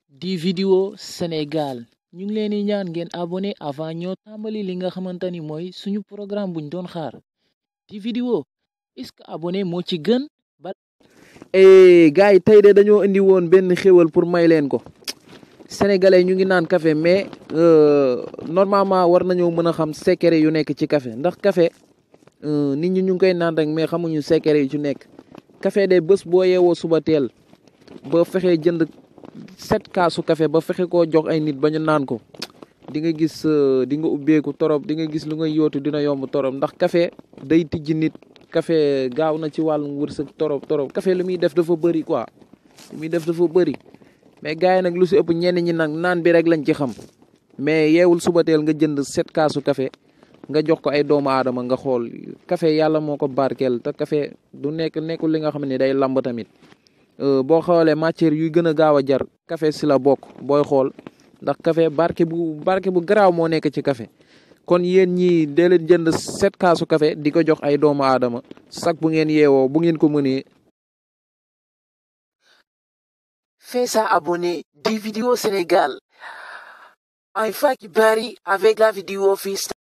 di vidéo Sénégal ñu ngi leen di ñaan ngeen abonné avant ñoo tàmbali li nga xamante ni mooy suñu programme buñ doon xaar di vidéo est-ce que abonné moo ci gën ba gars yi tey de dañoo indi woon benn xéwal pour may leen ko sénégalais ñu ngi naan café mais normalement war nañoo mën a xam secret yu nekk ci café ndax café nit ñi ñu ngi koy naan rek mais xamuñu secret yu ci nekk café de bés boo yeewoo suba teel ba fexe jënd sept kaasu café ba fexe koo jox ay nit ba ñu naan ko di nga gis di nga ubbeeku torop di nga gis lu ngay yootu dina yomb torop ndax café day tijji nit café gaaw na ci wàllum wërsëg torop torop café lu muy def dafa bëri quoi lu muy def dafa bëri mais gars yi nag lu si ëpp ñenn ñi nag naan bi rek lañ ci xam mais yeewul suba teel nga jënd sept kaasu café nga jox ko ay doomu aadama nga xool café yàlla moo ko barkeel te café du nekk nekkul li nga xam ne day lamb tamit boo xoolee matière yuy gën a gaaw a jar café si la bokk booy xool ndax café barke bu barke bu garaaw moo nekk ci café kon yéen ñii dee leen jënd sept kaasu café di ko jox ay doomu aadama sax bu ngeen yeewoo bu ngeen ko mënee fais ça abonné di vidéo Sénégal ay faki bari avec la vidéo fii